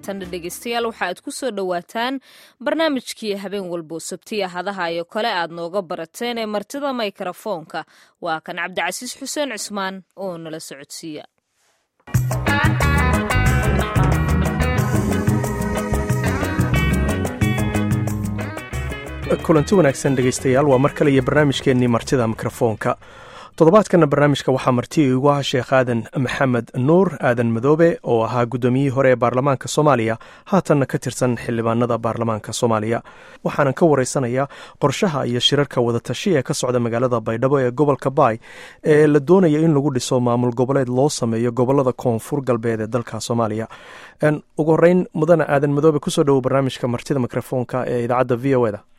haatanna dhegeystayaal waxa aad ku soo dhowaataan barnaamijkii habeen walbo sabtiya hadaha iyo kale aad nooga barateen ee martida mikrafoonka waa kan cabdicasiis xuseen cismaan oo nala socodsiiya kulanti wanaagsan dhegaystayaal waa mar kale iyo barnaamijkeennii martida mikrofoonka toddobaadkana barnaamijka waxaa marti igu ah sheekh aadan maxamed nuur aadan madoobe oo ahaa guddoomiyihii hore ee baarlamaanka soomaaliya haatanna ka tirsan xildhibaanada baarlamaanka soomaaliya waxaanan ka waraysanayaa qorshaha iyo shirarka wadatashiya ee ka socda magaalada baydhabo ee gobolka baay ee la doonaya in lagu dhiso maamul goboleed loo sameeyo gobolada koonfur galbeed ee dalka soomaaliya ugu horeyn mudane aadan madoobe kusoo dhowo barnaamijka martida mikrofoonka ee idaacadda v o eda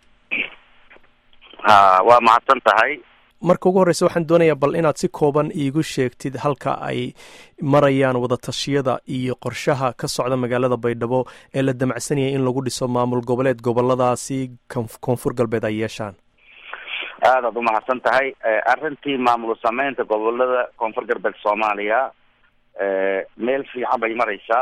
waa mahadsan tahay marka ugu horreysa waxaan doonayaa bal inaad si kooban iigu sheegtid halka ay marayaan wadatashyada iyo qorshaha ka socda magaalada baydhabo ee la damacsanayay in lagu dhiso maamul goboleed goboladaasi koonfur galbeed ay yeeshaan aadaad umahadsan tahay arrintii maamul sameynta gobolada koonfur galbeed soomaaliya meel fiican bay mareysaa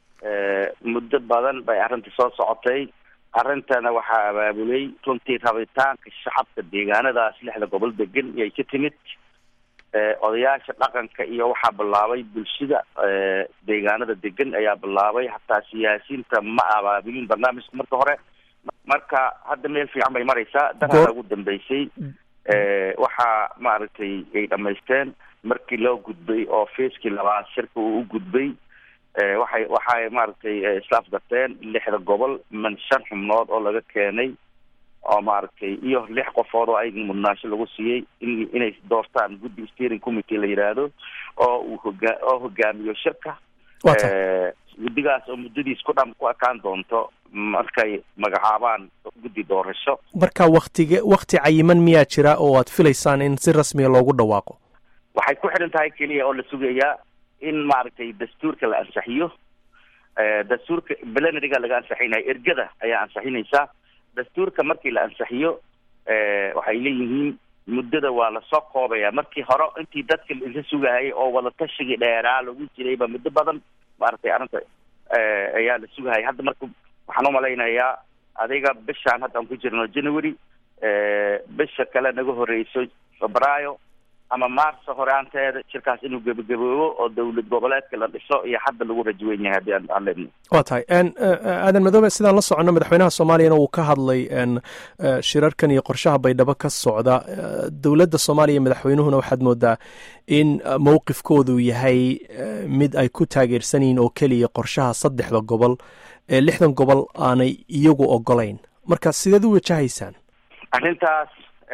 muddo badan bay arrintii soo socotay arrintana waxaa abaabulay runtii rabitaanka shacabka deegaanadaas lixda gobol degan iyay ka timid odayaasha dhaqanka iyo waxaa bilaabay bulshada deegaanada degan ayaa bilaabay hataa siyaasiyiinta ma abaabulin barnaamijka marka hore marka hadda meel fiican bay mareysaa daraada ugu dambeysay waxaa maaragtay ay dhamaysteen markii loo gudbay oo feeskii labaad shirka uu u gudbay waxay waxay maaragtay islaaf garteen lixda gobol man shan xubnood oo laga keenay oo maaragtay iyo lix qofood oo ayaga mudnaasho lagu siiyey in inay doortaan guddi steering committee la yidhaahdo oo uu hogaa oo hogaamiyo shirka guddigaas oo muddadiis ku dham ku ekaan doonto markay magacaabaan guddi doorasho marka waktige wakti cayiman miyaa jira oo aad filaysaan in si rasmiga loogu dhawaaqo waxay ku xidhan tahay keliya oo la sugayaa in maaragtay dastuurka la ansaxiyo dastuurka belenariga laga ansaxinaya ergada ayaa ansaxinaysaa dastuurka markii la ansaxiyo waxay leeyihiin muddada waa lasoo koobaya markii hore intii dadka la sugahayay oo wadatashigai dheeraa lagu jirayba muddo badan maaragtay arrinta ayaa la sugahaya hadda marka waxaan umalaynayaa adiga bishaan hadda aan ku jirno january bisha kale naga horeyso febraayo ama maarso horaanteeda shirkaas inuu gebagaboobo oo dowlad goboleedka la dhiso iyo hadda lagu rajaweyn yahay haddii aan leedno waa tahay aadan madoobe sidaan la soconno madaxweynaha soomaaliyana uu ka hadlay shirarkan iyo qorshaha baydhabo ka socda dowladda soomaaliya madaxweynuhuna waxaad moodaa in mowqifkoodu yahay mid ay ku taageersan yihiin oo keliya qorshaha saddexda gobol ee lixdan gobol aanay iyagu ogolayn marka sideed u wajahaysaan arrintaas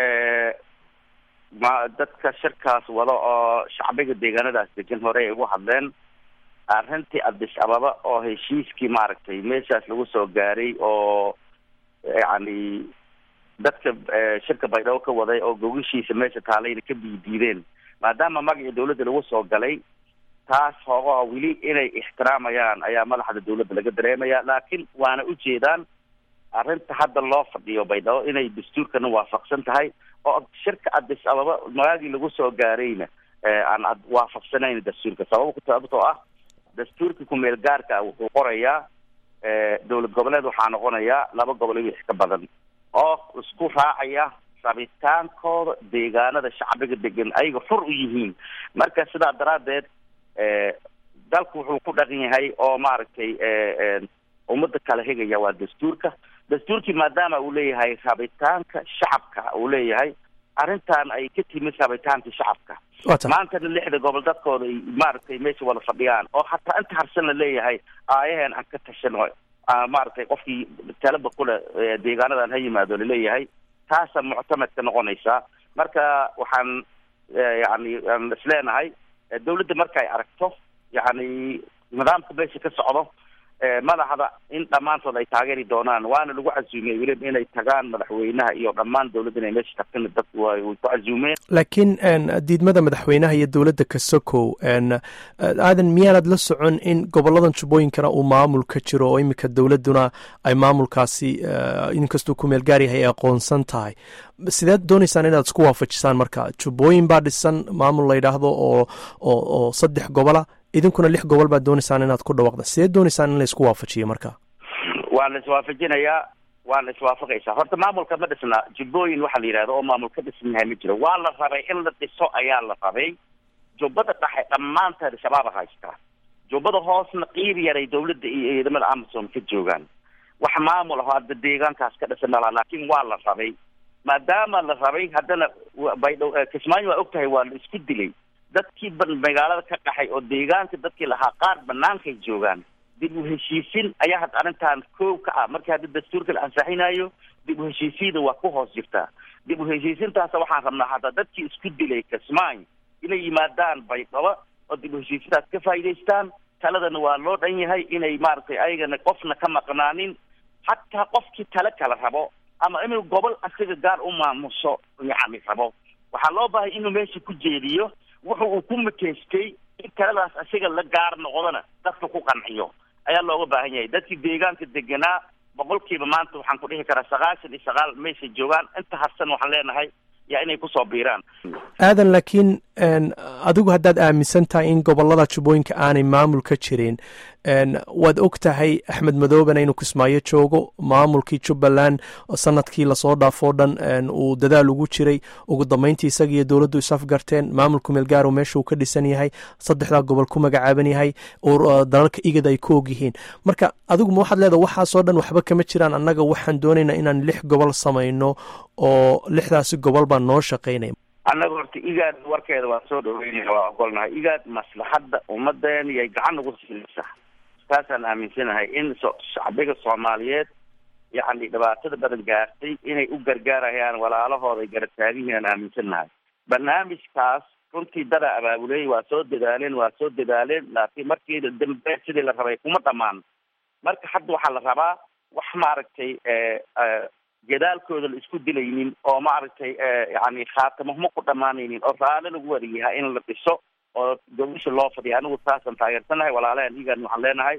ma dadka shirkaas wada oo shacbiga deegaanadaas degan hore ay ugu hadleen arrintii addis ababa oo heshiiskii maaragtay meeshaas lagu soo gaaray oo yacni dadka shirka baydhabo ka waday oo gogashiisa meesha taalayna ka biidiideen maadaama magacii dawladda lagu soo galay taas hoogaha weli inay ixtiraamayaan ayaa madaxda dawladda laga dareemaya laakiin waana ujeedaan arrinta hadda loo fadhiyo baydhabo inay dastuurkana waafaqsan tahay oo shirka addis ababa magaagii lagu soo gaarayna aan waafaqsanayn dastuurka sabab sababtoo ah dastuurka kumeel gaarka wuxuu qorayaa dowlad goboleed waxaa noqonayaa laba gobol iyo wix ka badan oo isku raacaya rabitaankooda deegaanada shacbiga degan ayaga xur u yihiin marka sidaa daraaddeed dalku wuxuu ku dhaqan yahay oo maaragtay ummadda kala hegaya waa dastuurka dastuurkii maadaama uu leeyahay rabitaanka shacabka uu leeyahay arrintan ay ka timid rabitaanka shacabka maantana lixda gobol dadkooda ay maaragtay meesha wada fadhiyaan oo hataa inta harsan la leeyahay aayaheen aan ka tashano maaragtay qofkii talaba kule deegaanadan ha yimaado laleeyahay taasa muctamadka noqonaysaa marka waxaan yani aan isleenahay dawladda markay aragto yani nidaamka meesha ka socdo madaxda in dhammaantood ay taageeri doonaan waana lagu casuumiyey weliba inay tagaan madaxweynaha iyo dhammaan dowladda inay meesha tagtana dad way ku casuumeen laakiin diidmada madaxweynaha iyo dowladda kasokow aadan miyaanad la socon in goboladan jubbooyinkana uu maamul ka jiro oo iminka dowladduna ay maamulkaasi inkastuu ku meel gaar yahay ay aqoonsan tahay sideed dooneysaan inaad isku waafajisaan marka jubbooyin baa dhisan maamul la yidhaahdo oo oo oo saddex gobola idinkuna lix gobol baad doonaysaan inaad ku dhawaaqda sidee doonaysaan in laysku waafajiyo marka waa la iswaafajinayaa waa la iswaafaqaysaa horta maamulka ma dhisna jubbooyin waxaa la yidhahda oo maamul ka dhisan yahay ma jiro waa la rabay in la dhiso ayaa la rabay jubbada dhexe dhammaanteed shabaaba haystaa jubbada hoosna qiib yaray dawladda iyo ciidamada amazon ka joogaan wax maamul aho hadda deegaankaas ka dhisan malaa laakiin waa la rabay maadaama la rabay haddana baydho kismaayo waa og tahay waa la isku dilay dadkii ba magaalada ka qaxay oo deegaanka dadkii lahaa qaar banaankay joogaan dib u heshiisin ayaa hadda arrintan koow ka ah markii hadda dastuurka la ansaxinayo dib u heshiisiyada waa ku hoos jirtaa dib u heshiisintaasa waxaan rabnaa hadda dadkii isku dilay kismaayo inay yimaadaan baydhabo oo dib u heshiisintaas ka faa'idaystaan taladana waa loo dhan yahay inay maaragtay ayagana qofna ka maqnaanin hataa qofkii tale kala rabo ama inuu gobol asiga gaar u maamuso yacni rabo waxaa loo baahay inuu meesha ku jeediyo wuxu uu ku makeystay in taladaas asiga la gaar noqdona dadka ku qanciyo ayaa looga baahan yahay dadkii deegaanka deganaa boqolkiiba maanta waxaan ku dhihi karaa sagaashan iyo sagaal meeshay joogaan inta harsan waxaan leenahay yaa inay kusoo biiraan aadan laakiin adigu haddaad aaminsan tahay in gobolada jubbooyinka aanay maamul ka jirin waad og tahay axmed madoobena inuu kismaayo joogo maamulkii jubbaland sanadkii lasoo dhaafoo dhan uu dadaal ugu jiray ugu dambeyntii isaga iyo dowladdu isafgarteen maamulku meelgaaro meesha uu ka dhisan yahay saddexdaa gobol ku magacaaban yahay oo dalalka igad ay ku og yihiin marka adigu ma waxaad leedaha waxaasoo dhan waxba kama jiraan annaga waxaan doonaynaa inaan lix gobol samayno oo lixdaasi gobol baan noo shaqaynaya annaga horta igaad warkeeda waan soo dhaweynaya waa ogolnahay igaad maslaxadda ummadeena yay gacan ugu siinaysaa taasaan aaminsanahay in so shacbiga soomaaliyeed yacni dhibaatada badan gaartay inay u gargaarayaan walaalahooda ay garab taagihiin aan aaminsanahay barnaamijkaas runtii dada abaabuley waa soo dadaaleen waa soo dadaaleen laakiin markii dambe sidii la rabay kuma dhamaan marka hadda waxaa la rabaa wax maaragtay gadaalkooda la isku dilaynin oo maaragtay yani khaatamahma ku dhamaanaynin oo raali lagu wadayahay in la dhiso oo gobasha loo fadhiya anigu saasaan taageersanahay walaalahan igan waxaan leenahay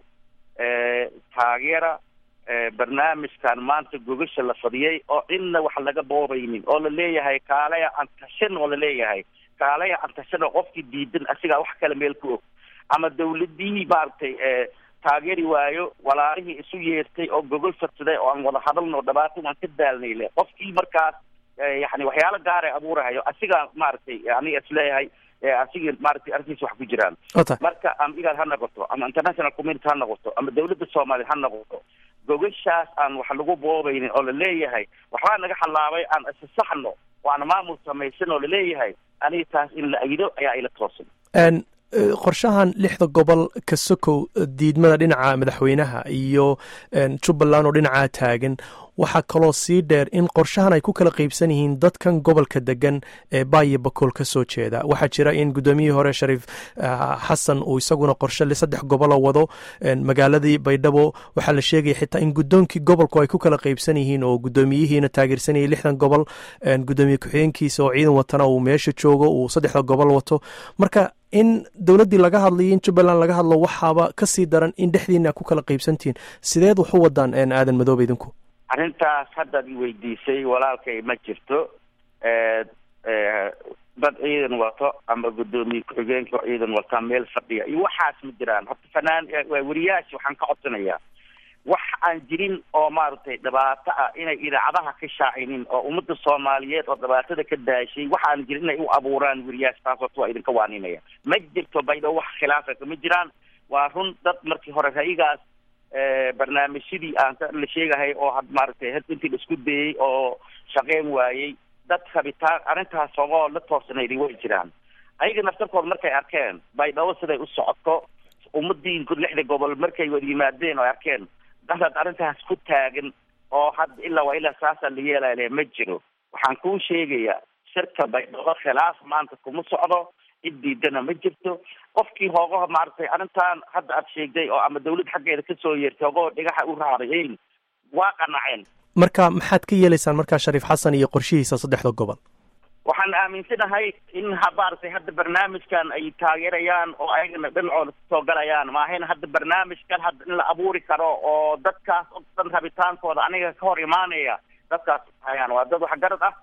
taageera barnaamijkan maanta gogasha la fadhiyay oo cidna wax laga boobaynin oo la leeyahay kaalaya aan tashan oo la leeyahay kaalaya aan tashan oo qofkii diidan asigaa wax kale meel ku og ama dawladihii maaragtay taageeri waayo walaalihii isu yeertay oo gogol fadsaday oo aan wada hadalno dhibaato waan ka daalnay le qofkii markaas yani waxyaalo gaara abuurahayo asigaa maaragtay aniga isleeyahay asiga maaragtay arrintiisa wax ku jiraan marka ama igaad ha noqoto ama international community ha noqoto ama dawladda soomaaliya ha noqoto gogashaas aan wax lagu boobaynin oo laleeyahay waxbaa naga xalaabay aan isasaxno waana maamul samaysan oo laleeyahay aniga taas in la ayido ayaa ila toosan qorshahan lixda gobol ka sokow diidmada dhinaca madaxweynaha iyo jubbaland oo dhinacaa taagan waxaa kaloo sii dheer in qorshahan ay ku kala qeybsan yihiin dadkan gobolka degan ee baayo bakool ka soo jeeda waxaa jira in guddoomiyihii hore shariif xasan uu isaguna qorshe saddex gobolo wado magaaladii baydhabo waxaa la sheegaya xitaa in guddoonkii gobolku ay ku kala qeybsan yihiin oo guddoomiyihiina taageersanayay lixdan gobol guddoomiye ku-xigeenkiisa oo ciidan watana uu meesha joogo uu saddexda gobol wato marka in dowladdii laga hadlayo in jubbaland laga hadlo waxaaba ka sii daran in dhexdiina ku kala qeybsantihiin sideed wax u wadaan aadan madoobe idinku arrintaas haddaad i weydiisay walaalkay ma jirto dad ciidan wato ama guddoomiye ku-xigeenka ciidan wata meel fadhiya iyo waxaas ma jiraan horta fanaan weriyaasha waxaan ka codsanayaa wax aan jirin oo maaragtay dhibaato ah inay idaacadaha ka shaacinin oo ummadda soomaaliyeed oo dhibaatada ka daashay waxaan jirin inay u abuuraan weriyaasha taas horta waa idinka waaninaya ma jirto baydho wax khilaafa ma jiraan waa run dad markii hore rayigaas barnaamijyadii aan la sheegahay oo had maaragtay intii la isku dayey oo shaqeyn waayey dad rabitaan arrintaas ogoo la toosanayday way jiraan ayaga naftarkooda markay arkeen baydhabo siday u socoto ummadii lixda gobol markay wada yimaadeen oo arkeen dadaad arrintaas ku taagan oo hadda ilaa waa ilaa saasaa la yeelale ma jiro waxaan kuu sheegayaa shirka baydhabo khilaaf maanta kuma socdo cid diidana ma jirto qofkii hoogaha maaragtay arrintan hadda aad sheegday oo ama dawlad xaggeeda kasoo yeertay hoogahoo dhigaxa u raarayeyn waa qanaceen marka maxaad ka yeelaysaan markaa shariif xasan iyo qorshihiisa saddexda gobol waxaan aaminsanahay in ha maaragtay hadda barnaamijkan ay taageerayaan oo ayagana dhinacooda kasoo galayaan maahayna hadda barnaamijkan hadda in la abuuri karo oo dadkaas o dhan rabitaankooda aniga ka hor imaanaya dadkaas hayaan waa dad waxgarad ah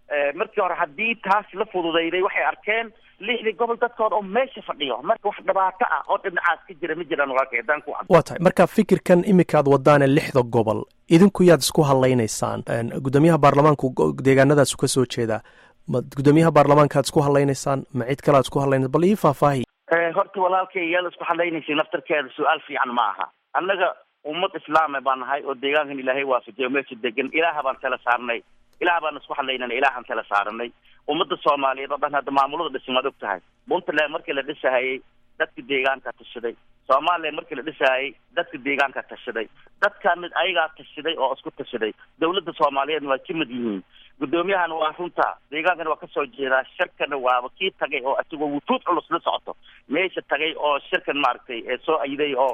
markii hore haddii taas la fududayday waxay arkeen lixdii gobol dadkooda oo meesha fadhiyo marka wax dhibaato ah oo dhinacaas ka jira ma jiraan walaalka haddaan ku waa tahay marka fikirkan iminkaad wadaane lixda gobol idinku yaad isku hadlaynaysaan guddoomiyaha baarlamaanku deegaanadaasu ka soo jeedaa ma guddoomiyaha baarlamaankaad isku hadlaynaysaan ma cid kale ad isku hadlaynaysa bal ii faahfaahi horta walaalkay yaad isku hadlaynaysa naftarkeeda su-aal fiican ma aha annaga ummad islaame baan nahay oo deegaankan ilaahay waafajiyo meesha degan ilaaha baan tala saarnay ilaah baan isku hadlaynana ilaahaan tala saaranay ummadda soomaaliyeed oo dhan hadda maamulada dhisan waad og tahay puntland markii la dhisahayey dadka deegaanka tashaday soomaaliya markii la dhisahayey dadka deegaanka tashaday dadkan mid ayagaa tashaday oo isku tashaday dawladda soomaaliyeedna waa ka mid yihiin guddoomiyahana waa runta deegaankana waa kasoo jeedaa shirkana waaba kii tagay oo isagoo wutuud culus la socoto meesha tagay oo shirkan maaragtay soo ayiday oo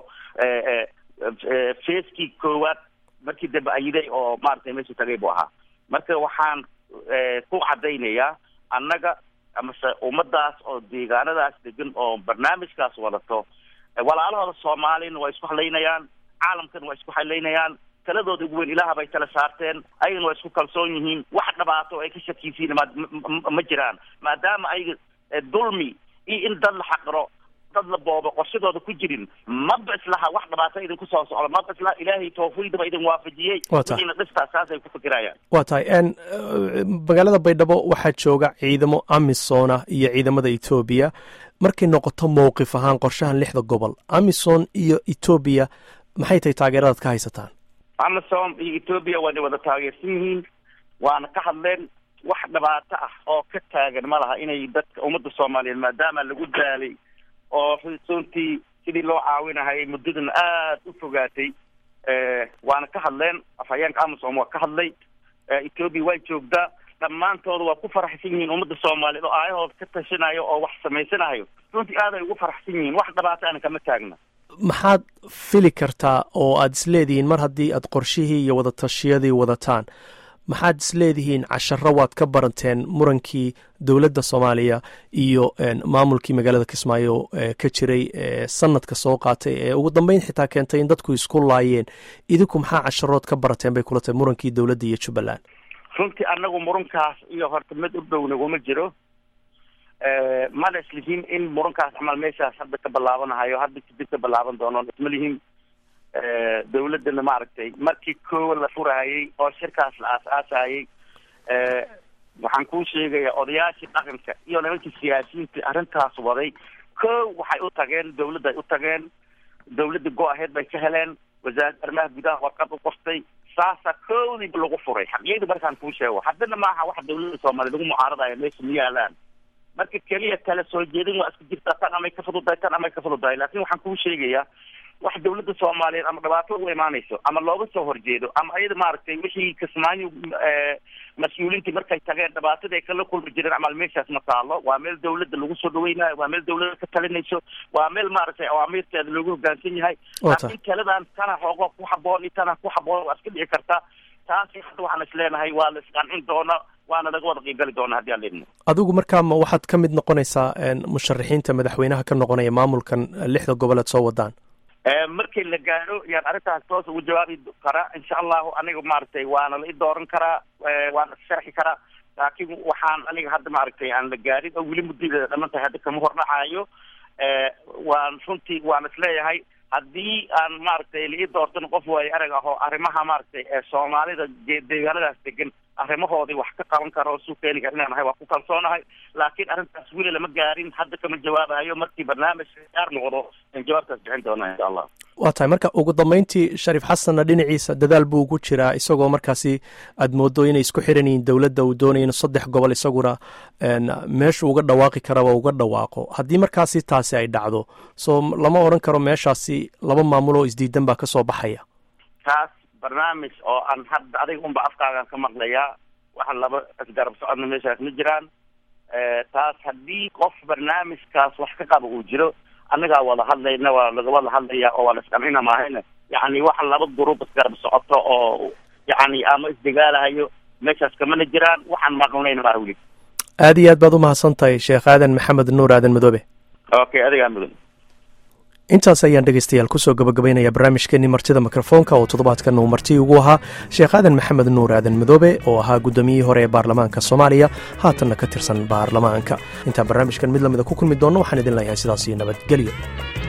feeskii koowaad markii dambe ayiday oo maaragtay meesha tagay buu ahaa marka waxaan ku cadaynayaa annaga amase ummadaas oo deegaanadaas degan oo barnaamijkaas wadato walaalahooda soomaaliyana waa isku hadlaynayaan caalamkana waa isku hadlaynayaan taladooda ugu weyn ilaah bay tala saarteen ayagana waa isku kalsoon yihiin wax dhibaato ay ka shakiysiin ma ma jiraan maadaama ayaga dulmi iyo in dad la xaqiro dad la boobo qorshadooda ku jirin maba islaha wax dhibaato idinku soo socdo maba islaha ilaahay tawfiiqdaba idin waafajiyey wixiina dhistaa saasay ku fikirayaan waa tahay magaalada baydhabo waxaa jooga ciidamo amisona iyo ciidamada etoobiya markay noqoto mowqif ahaan qorshahan lixda gobol amison iyo etoobiya maxay tahay taageeradaad ka haysataan amison iyo etoobiya waana wada taageersan yihiin waana ka hadleen wax dhibaato ah oo ka taagan ma laha inay dadka ummadda soomaaliyeed maadaama lagu daalay oo runtii sidii loo caawinahayay muddadan aada u fogaatay waana ka hadleen afhayeenka amison waa ka hadlay etoobiya waa joogtaa dhammaantooda waa ku faraxsan yihiin ummadda soomaaliyeed oo aayahooda ka tashanayo oo wax samaysanayo runtii aad ay ugu faraxsan yihiin wax dhibaato ana kama taagna maxaad fili kartaa oo aada isleedihiin mar haddii aad qorshihii iyo wadatashyadii wadataan maxaad isleedihiin casharo waad ka baranteen murankii dowladda soomaaliya iyo maamulkii magaalada kismaayo ka jiray sanadka soo qaatay ee ugu dambeyn xitaa keentay in dadku isku laayeen idinku maxaa casharood ka barateen bay kula tahay murankii dowladda iyo jubbaland runtii anagu murankaas iyo horta mid u dhow naguma jiro mana islihiin in murankaas camal meeshaas hadda ka bilaabanahayo hadda kadib ka bilaaban doonoon isma lihiin dawladdana maaragtay markii koowa la furahayey oo shirkaas la aas-aasayey waxaan kuu sheegaya odayaashii dhaqanka iyo nimankii siyaasiyiinta arrintaas waday ko waxay u tageen dawladda ay u tageen dawladda go-aheed bay ka heleen wasaaradda arrimaha gudaha warqad u qortay saasa koodiiba lagu furay xaqiyadu markaan kuu sheego haddana maaha wax dawladda soomaaliya lagu mucaaradayo meesha ma yaalaan marka keliya kala soo jeedin waa iska jirtaa tan amay ka fududahay tan amay ka fududahay laakin waxaan kuu sheegayaa wax dawladda soomaaliyeed ama dhibaato ugu imaanayso ama looga soo horjeedo ama ayada maaragtay wixii kismaayo mas-uuliintii markay tageen dhibaatadii ay kala kulmi jireen camal meeshaas ma taalo waa meel dawladda lagu soo dhaweynayo waa meel dawladda ka talinayso waa meel maaragtay awaamiirteeda loogu hoggaansan yahay laakiin taladan tana xoogo ku haboon iyo tana ku haboon waa iska dhici karta taasi hadda waxaan isleenahay waa la isqancin doona waana laga wada qiibgali doona haddii aan leedno adigu markaa ma waxaad ka mid noqonaysaa musharaxiinta madaxweynaha ka noqonaya maamulkan lixda goboleed soo wadaan markii la gaadho yaan arrintaas toos ugu jawaabi karaa insha allahu aniga maaragtay waana la i dooran karaa waana sharxi karaa laakiin waxaan aniga hadda maaragtay aan la gaadhin oo weli muddadeeda dhaman tahay hadda kama hordhacayo waan runtii waan isleeyahay haddii aan maaragtay la ii doortan qof waayo arag ah oo arrimaha maaragtay ee soomaalida deegaanadaas degan arrimahoodii wax ka qaban kara oo suu keeni kara inaan nahay waa ku kalsoonahay laakiin arrintaas weli lama gaarin hadda kama jawaabayo markii barnaamij gaar noqdo in jawaabtaas bixin doona insha allah waa tahay marka ugu dambeyntii shariif xasanna dhinaciisa dadaal buu ugu jiraa isagoo markaasi aada moodo inay isku xiran yihiin dowladda uu doonaya inu saddex gobol isaguna meeshu uga dhawaaqi karaba uga dhawaaqo haddii markaasi taasi ay dhacdo soo lama odhan karo meeshaasi laba maamul oo isdiidan baa kasoo baxaya taas barnaamij oo aan hadda adiga unba afkaagan ka maqlayaa waxa laba isgarab socodna meeshaas ma jiraan taas haddii qof barnaamijkaas wax ka qaba uu jiro annagaa wada hadlayna waa laga wada hadlaya oo waa la isqancina maahayna yacni waxa laba gruub isgarab socoto oo yacni ama isdagaalahayo meeshaas kamana jiraan waxaan maqlnayna maa weli aada iyo aad baad u mahadsan tahay sheekh aadan maxamed nuur aadan madoobe okay adigaa mudan intaas ayaan dhegeystayaal kusoo gabagabaynaya barnaamijkeenii martida mikrofoonka oo toddobaadkan uu marti ugu ahaa sheekh aadan maxamed nuur aadan madoobe oo ahaa guddoomiyihii hore ee baarlamaanka soomaaliya haatanna ka tirsan baarlamaanka intaan barnaamijkan mid lamida ku kulmi doonno waxaan idin leeyahay sidaas iyo nabadgelyo